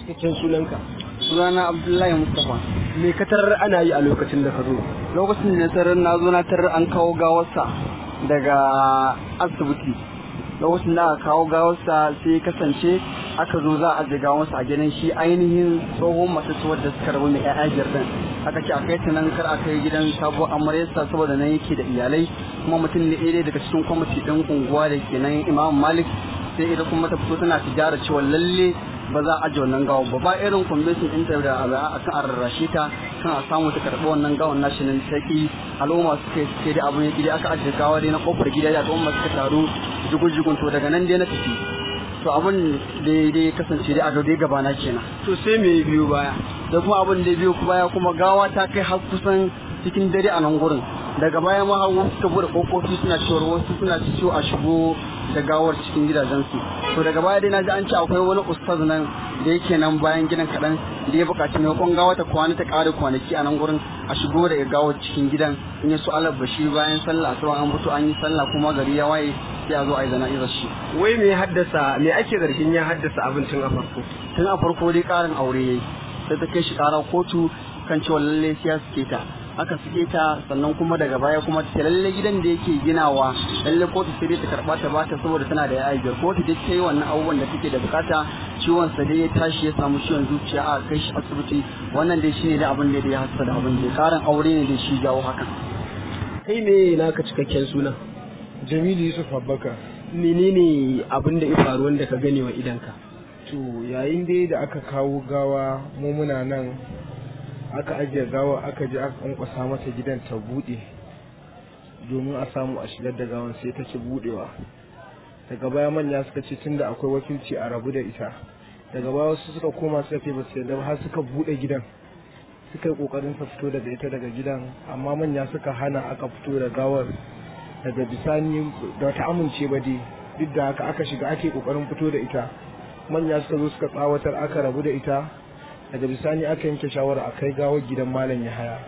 cikakken sunanka sunana abdullahi mustapha me ka tarar ana yi a lokacin da ka zo lokacin da na tarar na zo na tarar an kawo gawarsa daga asibiti lokacin da aka kawo gawarsa sai ya kasance aka zo za a je gawarsa a gidan shi ainihin tsohon masu tuwar da suka rabu mai ƴaƴa biyar din aka ce a kai ta nan kar a kai gidan sabuwar amaryarsa saboda nan yake da iyalai kuma mutum ne ɗaya daga cikin kwamiti ɗin unguwa da ke nan imam malik sai ita kuma ta fito tana tijara cewa lalle ba za a aje wannan gawa ba ba irin convention ɗinta da a kan a rarrashe ta kan a samu ta karɓi wannan gawan nashi nan sai al'umma suka yi suke da abun ya dai aka ajiye gawa dai na kofar gida da al'umma suka taru jigun-jigun to daga nan dai na tafi to abun da dai kasance dai a dai gaba na kenan to sai me biyu baya da kuma abun da biyu baya kuma gawa ta kai har kusan cikin dare a nan gurin daga baya ma har wasu suka bude kofofi suna cewa wasu suna ciwo a shigo da gawar cikin gidajensu to daga baya dai na ji an ce akwai wani ustaz nan da yake nan bayan gidan kaɗan da ya buƙaci maimakon gawa ta kwana ta ƙara kwanaki a nan gurin a shigo da gawar cikin gidan in ya so Allah bashi bayan sallah asuba an fito an yi sallah kuma gari ya waye sai a zo a yi zana'izar shi wai me ya haddasa me ake zargin ya haddasa abin tun a farko tun a farko dai ƙarin aure yayi sai ta kai shi ƙara kotu kan cewa lallai sai ya suke ta aka suke ta sannan kuma daga baya kuma ta lalle gidan da yake ginawa lalle kotu sai dai ta karba ta bata saboda tana da yayi biyar kotu dai ta yi wannan abubuwan da take da bukata ciwon sa dai ya tashi ya samu ciwon zuciya a kai shi asibiti wannan dai shine da abin da ya hasa da abin da karin aure ne da shi jawo hakan kai me naka cikakken suna Jamilu Yusuf Abbaka menene abin da ya faru wanda ka gane wa idanka to yayin dai da aka kawo gawa mu muna nan aka ajiye gawa aka je aka kwankwasa mata gidan ta bude domin a samu a shigar da gawan sai ta ci budewa daga baya manya suka ce tunda akwai wakilci a rabu da ita daga baya wasu suka koma suka ce ba su yarda har suka bude gidan suka yi kokarin sa fito daga ita daga gidan amma manya suka hana aka fito da gawar daga bisani da ta amince ba dai duk da haka aka shiga ake kokarin fito da ita manya suka zo suka tsawatar aka rabu da ita daga bisani aka yanke shawara a kai gawar gidan malam yahaya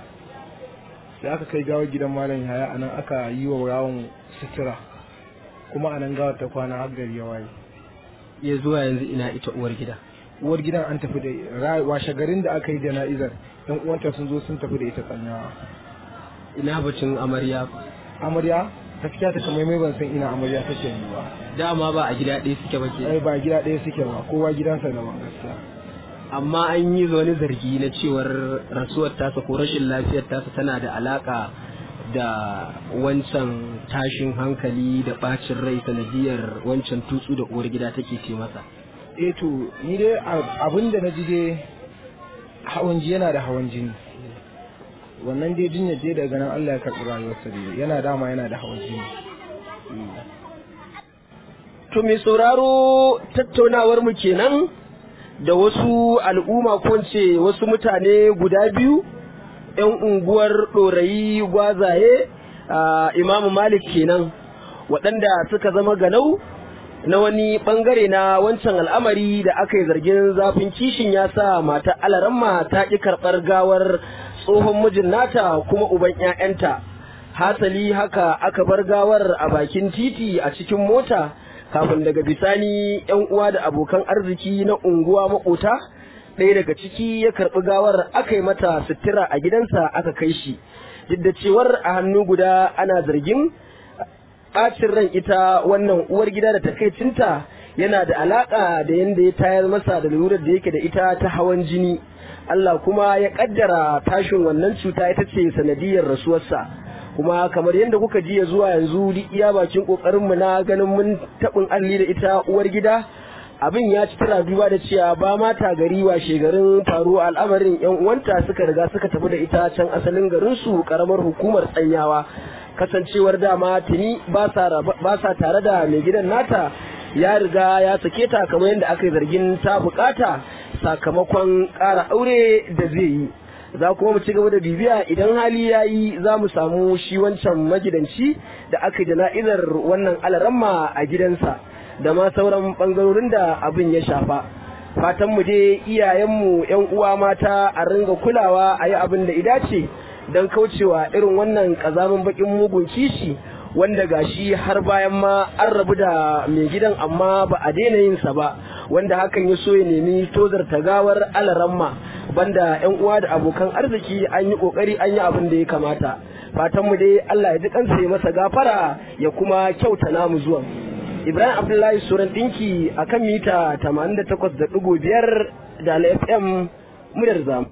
sai aka kai gawar gidan malam yahaya a nan aka yi wa yawon sutura kuma a nan gawar ta kwana har gari ya waye ya zuwa yanzu ina ita uwar gida uwar gidan an tafi da washe garin da aka yi jana'izar yan uwanta sun zo sun tafi da ita tsanyawa ina bacin amarya amarya gaskiya ta kamar mai ban san ina amarya take yi ba dama ba a gida ɗaya suke ba ke ai ba gida ɗaya suke ba kowa gidansa daban gaskiya amma an yi wani zargi na cewar rasuwar tasa ko rashin lafiyar tasa tana da alaka da wancan tashin hankali da bacin rai sanadiyar wancan tutsu da uwar gida take ce masa eh to ni dai abin da na ji dai hawan ji yana da hawan jini wannan dai jinya je daga nan Allah ya karɓi rayuwarsa dai yana dama yana da hawan jini to mai sauraro tattaunawar mu kenan da wasu al'umma ko ce wasu mutane guda biyu ‘yan unguwar ɗorayi gwazaye a imamu malik kenan waɗanda suka zama ganau na wani ɓangare na wancan al'amari da aka yi zargin zafin kishin ya sa mata alaramma ta ƙi karɓar gawar tsohon mijin nata kuma uban ‘ya'yanta hasali haka aka bar gawar a bakin titi a cikin mota kafin daga bisani yan uwa da abokan arziki na unguwa makota ɗaya daga ciki ya karɓi gawar aka yi mata sutura a gidansa aka kai shi duk da cewar a hannu guda ana zargin ɓacin ran ita wannan uwar gida da takaicinta yana da alaƙa da yadda ya tayar masa da lurar da yake da ita ta hawan jini Allah kuma ya ƙaddara tashin wannan cuta ita ce sanadiyar rasuwarsa kuma kamar yadda kuka ji ya zuwa yanzu duk iya bakin kokarin mu na ganin mun tabin alli da ita uwar gida abin ya ci tara duba da cewa ba ma ta gari wa shegarin faruwa al'amarin yan uwanta suka riga suka tafi da ita can asalin garin su karamar hukumar tsanyawa kasancewar dama tuni ba sa tare da mai gidan nata ya riga ya sake ta kamar yadda aka yi zargin ta bukata sakamakon ƙara aure da zai yi za kuma mu ci gaba da bibiya idan hali ya yi za mu samu shi wancan magidanci da aka jana'izar wannan alaramma a gidansa da ma sauran ɓangarorin da abin ya shafa fatan mu dai iyayenmu yan uwa mata a ringa kulawa a yi abin da idace don kaucewa irin wannan ƙazamin baƙin mugun kishi wanda gashi har bayan ma an rabu da mai gidan amma ba a daina yin sa ba wanda hakan ya so ya nemi tozar tagawar alaramma banda yan uwa da abokan arziki an yi kokari an yi abin da ya kamata fatan mu dai Allah ya ji kansa ya masa gafara ya kuma kyauta namu zuwan Ibrahim Abdullahi Suran Dinki akan mita 88.5 da FM muryar zamu